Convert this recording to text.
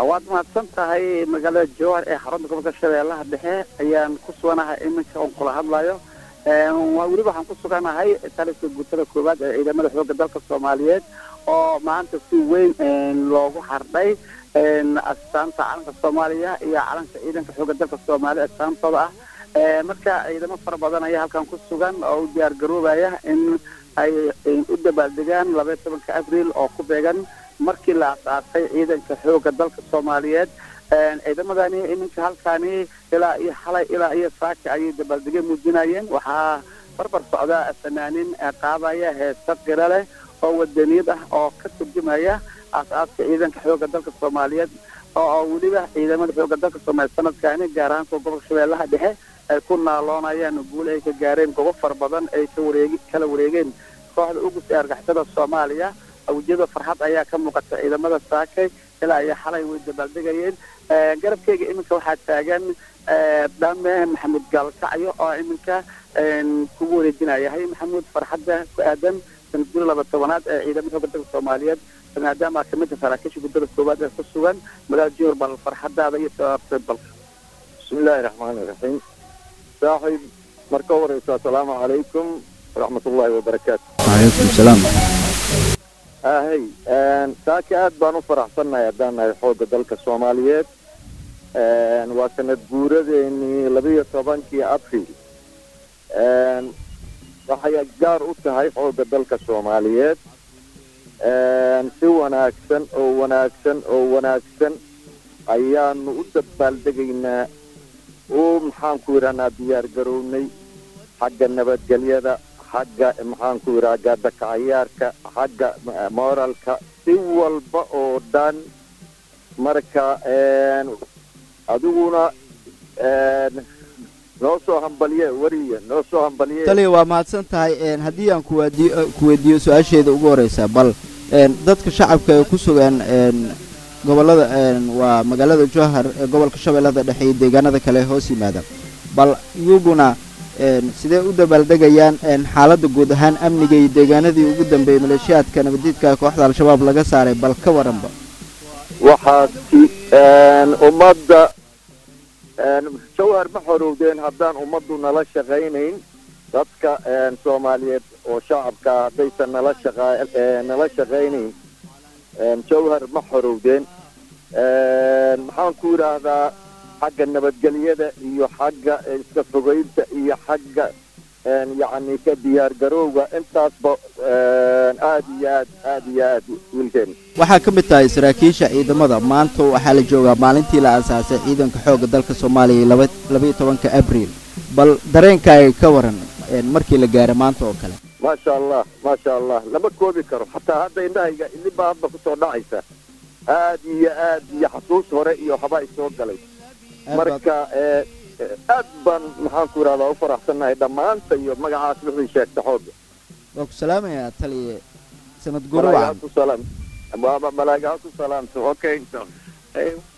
waad mahadsan tahay magaalada jowhar ee xarunta gobolka shabeellaha dhexe ayaan ku suganahay iminka oon kula hadlayo waa weliba waxaan ku suganahay taliska guutada koowaad ee ciidamada xoogga dalka soomaaliyeed oo maanta si weyn loogu xardhay astaanta calanka soomaaliya iyo calanka ciidanka xoogga dalka soomaaliya astaantooda ah marka ciidamo fara badan ayaa halkan ku sugan oo u diyaar garoobaya in ay u dabaaldegaan labaiyo tobanka abriil oo ku beegan markii la asaasay ciidanka xoogga dalka soomaaliyeed ciidamadani iminka halkani ilaa iyo xalay ilaa iyo saaka ayay dabaaldegyo muujinayeen waxaa barbar socda fanaanin qaadaya heesa qira leh oo wadaniyad ah oo ka turjumaya aas-aaska ciidanka xoogga dalka soomaaliyeed oo weliba ciidamada xoogga dalka soomaaliyeed sanadkani gaar ahaan kuwa gobolka shabeellaha dhexe ay ku naaloonayaan guul ay ka gaareen gobo fara badan ay ka wareegi kala wareegeen kooxda ugus ee argixisada soomaaliya awjiyada farxad ayaa ka muuqata ciidamada saakay ilaa iyo xalay way dabaaldegayeen garabkeyga iminka waxaa taagan dhame maxamuud gaalkacyo oo iminka kugu wareejinaya hay maxamuud farxadda ku aadan sanad guri laba tobanaad ee ciidamada xoogga dalka soomaaliyeed maadaama kamidta saraakiisha guddada koowaad ee ku sugan magaalada jowhar bal farxadaada iyo sabaabtay balka bismillaahi raxmaani raxiim saaxiib marka horeysa assalaamu calaykum waraxmat ullaahi wabarakaatu calaykum salaam ahey saaki aad baan u faraxsannahay haddaan nahay xoogga dalka soomaaliyeed waa sanad guuradeenii labiyo tobankii abril waxay gaar u tahay xoogga dalka soomaaliyeed si wanaagsan oo wanaagsan oo wanaagsan ayaanu u dabaaldegaynaa oo maxaanku yidhahnaa diyaar garownay xagga nabadgelyada xagga maxaanku yidhaha gaadakacayaarka xagga moralka si walba oo dhan marka adiguna noo soo hambaliye wariye noo soo hambaliye taliya waa mahadsan tahay haddii aan kuwaadiyo ku weydiiyo su-aasheeda ugu horeysa bal dadka shacabka ee ku sugan gobolada waa magaalada jowhar ee gobolka shabeellada dhexe iyo deegaanada kale hoos yimaada bal iyaguna sidee u dabaaldegayaan xaaladda guud ahaan amniga iyo deegaanadii ugu dambeeyey maleeshiyaadka nabadiidka kooxda al-shabaab laga saaray bal ka waranba waxaasi ummadda jawhar ma xorowdeen haddaan ummaddu nala shaqaynayn dadka soomaaliyeed oo shacabka haddaysan nala shaqa nala shaqaynayn jawhar ma xorowdeen maxaan ku yidhaahdaa xagga nabadgelyada iyo xagga iska fogeynta iyo xagga yacni ka diyaar garowga intaasba aad iyo aad aad iyo aad wiilkeen waxaa ka mid tahay saraakiisha ciidamada maanta waxaa la joogaa maalintii la aasaasay ciidanka xoogga dalka soomaaliya laba labaiyo tobanka abriil bal dareenkaaga ka waran markii la gaaro maanta oo kale maasha allah maasha allah lama koobi karo xataa hadda indhahayga ilibaa hadda kusoo dhacaysa aad iyo aad iyo xasuus hore iyo waxbaa isoo galay marka aad baan maxaan ku yidhahdaa u faraxsannahay dhammaanta iyo magacaas wixii sheegta xoogga waa ku salaamayaa taliye sanad guro wacan malaagaha ku salaam malaagaha ku salaamto okay